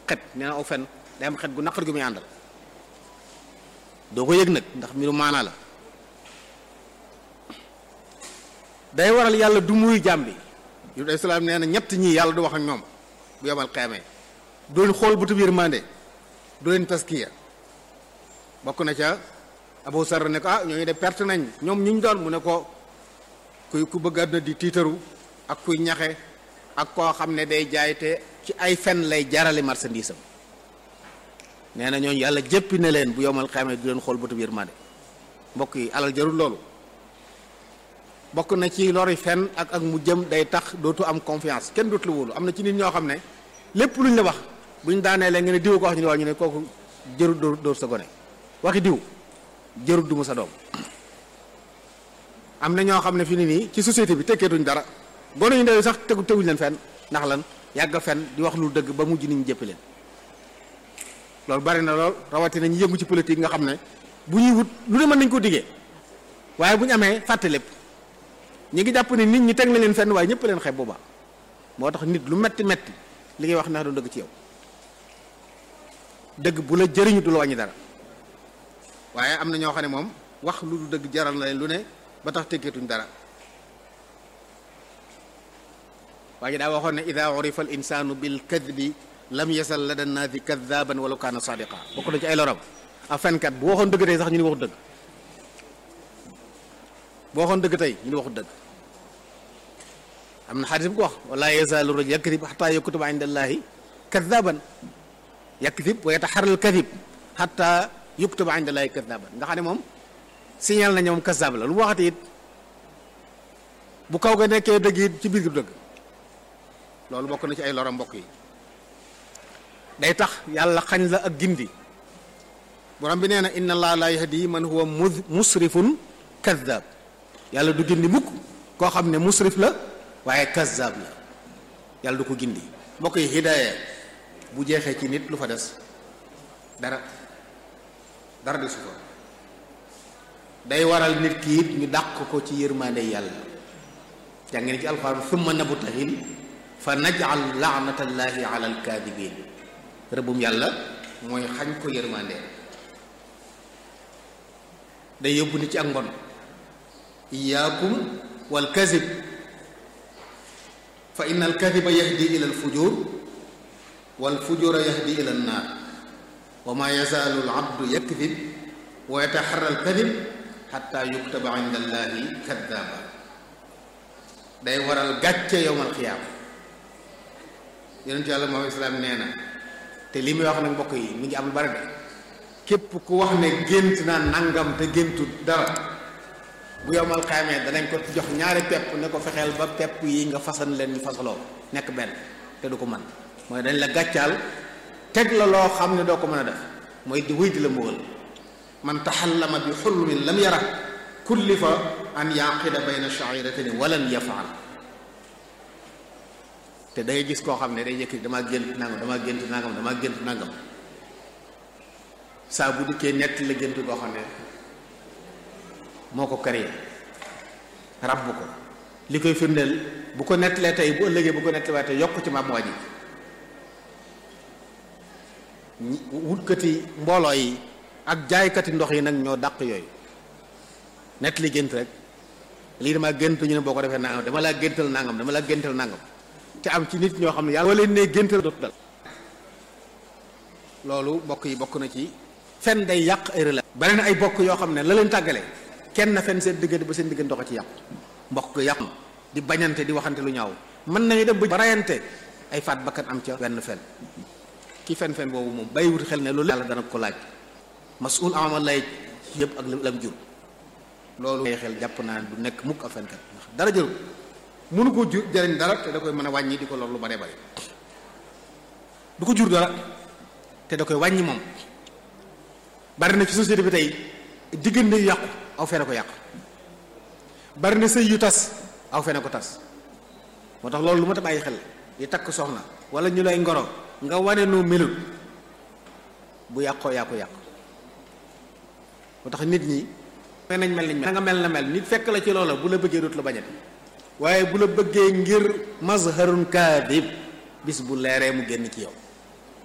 xet nee na aw fen day am xet gu naqar gu muy àndal doo ko yëg nag ndax mbiru maanaa la day waral yàlla du muy jàmm bi yu day salaam nee na ñett ñii yàlla du wax ak ñoom bu yomal xeemee du leen xool bëtu yërmande du leen taskiya bokk na ca Abu Sarr ne ko ah ñooñu de perte nañ ñoom ñu ñu doon mu ne ko kuy ku bëgg àdduna di tiitaru ak kuy ñaxe ak koo xam ne day jaay te ci ay fen lay jarale marchandise am nee na ñooñu yàlla jéppi ne leen bu yomal xeemee du leen xool bëtu yërmande mbokk yi alal jarul loolu bokk na ci lori fen ak ak mu jëm day tax dootu am confiance kenn dootu la wóolu am na ci nit ñoo xam ne lépp luñ la wax buñ daanee leen nga ne diw ko wax ñu ne waa ñu ne kooku jërul dóor dóor sa gone waxi diw jërul duma sa doom am na ñoo xam ne fi ni nii ci société bi tekkeetuñ dara gone yu ndaw sax tegu teguñ leen fenn ndax lan yàgg fen di wax lu dëgg ba mujj nit ñi jëpp leen loolu bari na lool rawatina ñu yëngu ci politique nga xam ne bu ñuy wut lu ne mën nañ ko diggee waaye bu ñu amee fàtte lépp ñi ngi jàpp ne nit ñi teg na leen fenn waaye ñëpp leen xeeb boobaa moo tax nit lu metti metti li ngay wax ndax du dëgg ci yow dëgg bu la jëriñu du la wàññi dara waaye am na ñoo xam ne moom wax lu du dëgg jaral na leen lu ne ba tax tekkeetuñ dara waa ji daa waxoon ne ida urifa al insanu bil kadbi lam yasal la dan naasi kadaban wala kaana sadiqa bokk na ci ay loram a fenkat bu waxoon dëgg tey sax ñu ni waxut dëgg bu waxoon dëgg tey ñu ni waxut dëgg am na xadis bu ko wax wala yazaalu rajul yakdib xata yaktuba inda allahi kadaban yakdib wa yataxaral kadib xata yuktuba inda allahi kadaban nga xam ne moom signal na ñoom kasab la lu mu waxati it bu kaw ga nekkee dëgg it ci biir gi dëgg loolu bokk na ci ay loram mbokk yi day tax yàlla xañ la ak gindi borom bi nee na inna allah la yahdi man huwa musrifun kadab yàlla du gindi mukk koo xam ne musrif la waaye kazzab la yàlla du ko gindi mbokk yi hidaaya bu jeexee ci nit lu fa des dara dara desu ko day waral nit ki it ñu dàq ko ci yërmaande yàlla jàng ngeen ci alxuraan summa nabtahil fa najal laanatallahi ala alkaadibin rëbbum yàlla mooy xañ ko yërmaande day yóbbu nit ci ak mbon iyaakum wal kazib fa inna al kadiba yahdi ila al fujur wal fujura yahdi ila an naar wa ma yazaalu al abdu yakdib wa yataxarra al kadib xatta yuktaba inda allahi kaddaaba day waral gàcce yowmal xiyaama yonentu yàlla Muhammad islaam nee na te li muy wax nag mbokk yi mi ngi am bari de képp ku wax ne gént naa nangam te géntu dara bu yowmal xaamee danañ ko jox ñaari pepp ne ko fexeel ba pepp yi nga fasan leen ñu fasaloo nekk benn te du ko mën mooy dañ la gàccaal teg la loo xam ne doo ko mën a def mooy di wéy di la mbugal man taxallama bi xulmin lam yara kullifa an yaqida bayna shairatin walan yafaal te day gis koo xam ne day yëkk damaa gént nangam damaa gént nangam damaa gént nangam saa bu dikkee nett la gént koo xam ne moo ko créé ràbb ko li koy firndeel bu ko nettalee tey bu ëllëgee bu ko nettalee tey yokk ci maam waa ji wutkati mbooloo yi ak jaaykati ndox yi nag ñoo dàq yooyu nett li gént rek lii dama gént ñu ne boo ko defee nangam dama laa géntal nangam dama laa géntal nangam te am ci nit ñoo xam ne yàlla leen ne géntal dootu dal loolu bokk yi bokk na ci fen day yàq ay relation bari na ay bokk yoo xam ne la leen tàggale kenn na fen seen diggante ba seen diggante dox ci yàqu mbokk yàqu di bañante di waxante lu ñaaw mën nañu dem ba rayante ay faat bakkan am ca wenn fen ki fen fen boobu moom bàyyiwut xel ne loolu yàlla dana ko laaj masul amal lay yëpp ak lam jur loolu ay xel jàpp naa du nekk mukk ak fenkat ndax dara jëru mënu ko jur jëriñ dara te da koy mën a wàññi di ko lor lu bare bare du ko jur dara te da koy wàññi moom bari na ci société bi tey diggante yu yàqu aw fene ko yàqu bari na sëy yu tas aw fene ko tas moo tax loolu lu ma ta bàyyi xel di takk soxna wala ñu lay ngoro nga wane noo melut bu yàqoo yaa ko yàq moo tax nit ñi mel nañ mel nañ mel nga mel na mel nit fekk la ci loola bu la bëggee dootu la bañati waaye bu la bëggee ngir mazharun kaadib bis bu leeree mu génn ci yow